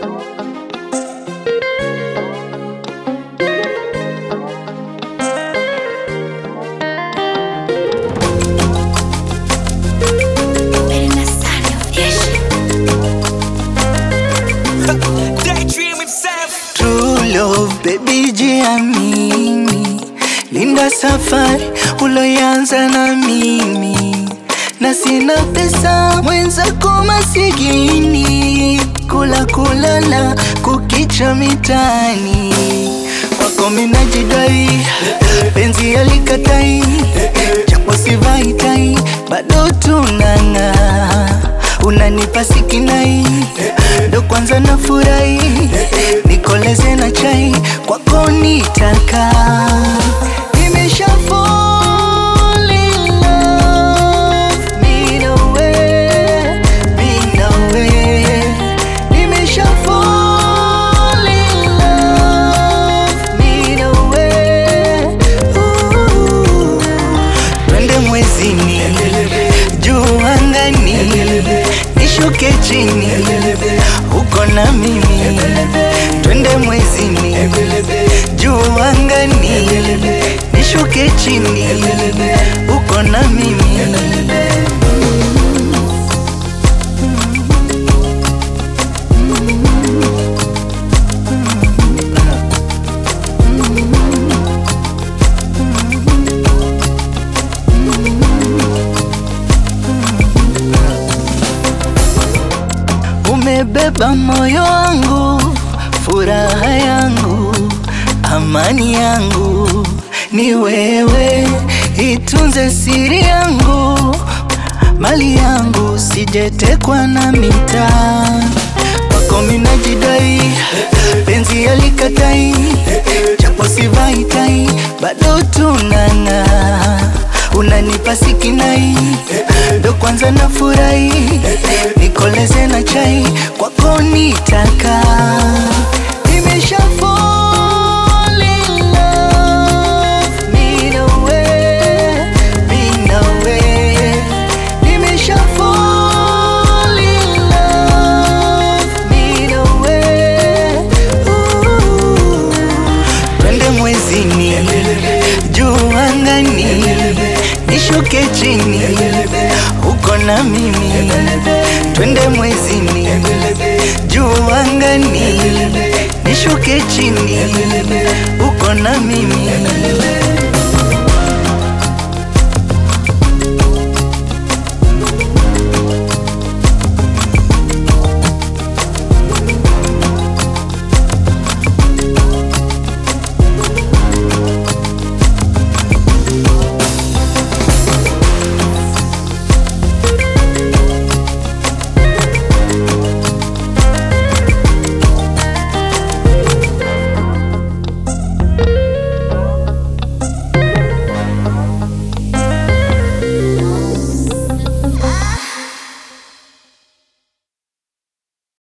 Daydream himself. True love, baby jiamini, linda safari uloyanza na mimi, na sina pesa mwenzako masikini, kula kulala kukicha mitani wako minajidai, penzi alikatai, japo sivaitai, bado tunang'aa, unanipa sikinai, ndo kwanza nafurahi, nikoleze na chai, kwako nitaka Nimesha fall in love, me no way, me no way. Nimesha fall in love, me no way. Ooh. Twende mwezini, juu angani, nishuke chini, uko na mimi. Twende mwezini, juu angani, nishuke chini, uko na mimi. Umebeba moyo wangu, furaha yangu, amani yangu, ni wewe, itunze siri yangu, mali yangu, sijetekwa na mitaa kwako minajidai, penzi alikatai, japo sivaitai, bado tunang'aa, unanipa sikinai, ndo kwanza nafurahi, nikoleze na chai, kwako nitaka Nimesha fall in love, me no way, me no way. Nimesha fall in love, me no way. Ooh. Twende mwezini, juu angani, nishuke chini, uko na mimi. Twende mwezini, juu angani, nishuke chini, uko na mimi.